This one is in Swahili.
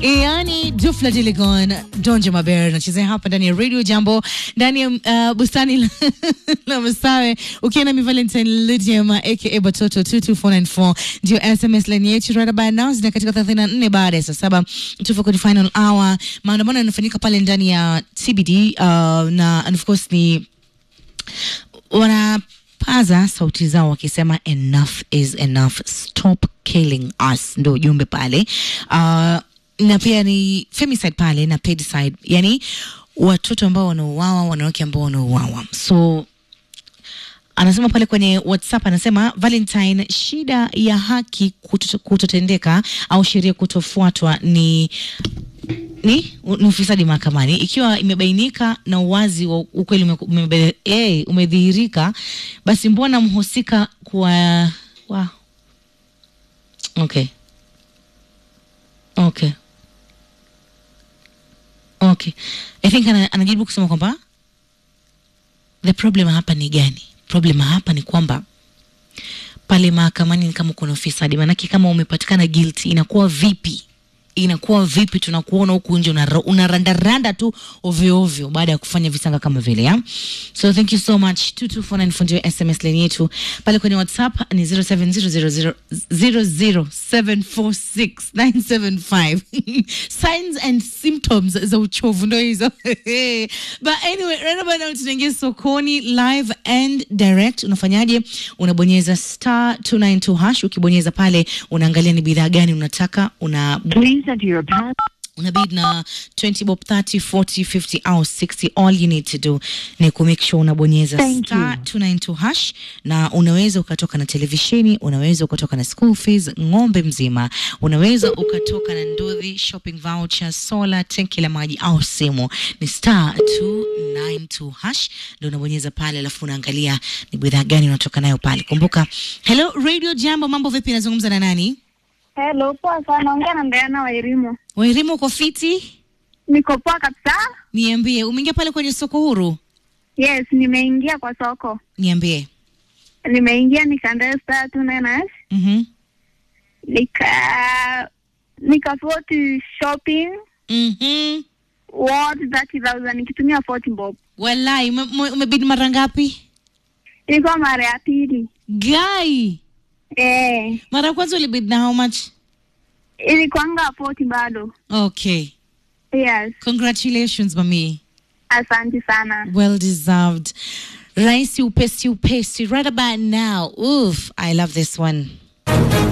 yani Dufla Diligon Donje Maber nachezea hapa ndani ya Radio Jambo ndani ya uh, bustani la, la Masawe ukiwa na mi Valentine Lydiama aka Batoto 22494 ndio SMS line yetu right about now zina katika 34 baada ya saa saba tupo kwenye final hour. Maandamano yanafanyika pale ndani ya CBD uh, na and of course ni wanapaza sauti zao wakisema enough is enough, stop killing us, ndo ujumbe pale uh, na pia ni femicide pale na pedicide, yani watoto ambao wanauawa, wanawake ambao wanauawa. So anasema pale kwenye WhatsApp, anasema Valentine, shida ya haki kuto- kutotendeka au sheria kutofuatwa ni ni ni ufisadi mahakamani. Ikiwa imebainika na uwazi wa ukweli ume- umebe- eh, umedhihirika, basi mbona mhusika kuwa wa okay okay okay, I think ana, anajaribu kusema kwamba the problem hapa ni gani? Problem hapa ni kwamba pale mahakamani ni kama kuna ufisadi, maanake kama umepatikana guilty inakuwa vipi? Inakuwa vipi? Tunakuona huku nje unara- unarandaranda tu ovyo ovyo baada ya kufanya visanga kama vile ya. So thank you so much 2249 for ndio SMS line yetu pale kwenye WhatsApp ni 070000746975 signs and symptoms za uchovu ndo hizo but anyway right about now tunaingia sokoni live and direct unafanyaje unabonyeza star 292 hash ukibonyeza pale unaangalia ni bidhaa gani unataka una Please enter your pass. una bid na 20 bob 30 40 50 au 60 all you need to do ni kumake sure unabonyeza Thank star you. 292 hash na unaweza ukatoka na televisheni unaweza ukatoka na school fees ng'ombe mzima unaweza ukatoka na ndudhi shopping voucher sola tenki la maji au simu ni star 292 hash ndio unabonyeza pale alafu unaangalia ni bidhaa gani unatoka nayo pale kumbuka hello radio jambo mambo vipi nazungumza na nani Hello, poa sana. Ongea na Ndayana wa Irimo. wairimu uko fiti Niko poa kabisa. niambie umeingia pale kwenye soko huru Yes, nimeingia kwa soko. niambie Nimeingia nikaendea star two nine hash. mhm nika nikafoti shopping mhm worth 30000 nikitumia 40 bob. walai ume- ume- umebidi mara ngapi Ilikuwa mara ya pili. gai Eh, mara ya kwanza ulibidi na how much ilikuanga 40 bado. okay Yes, congratulations mami asante sana. well deserved rahisi upesi upesi right about now Oof, i love this one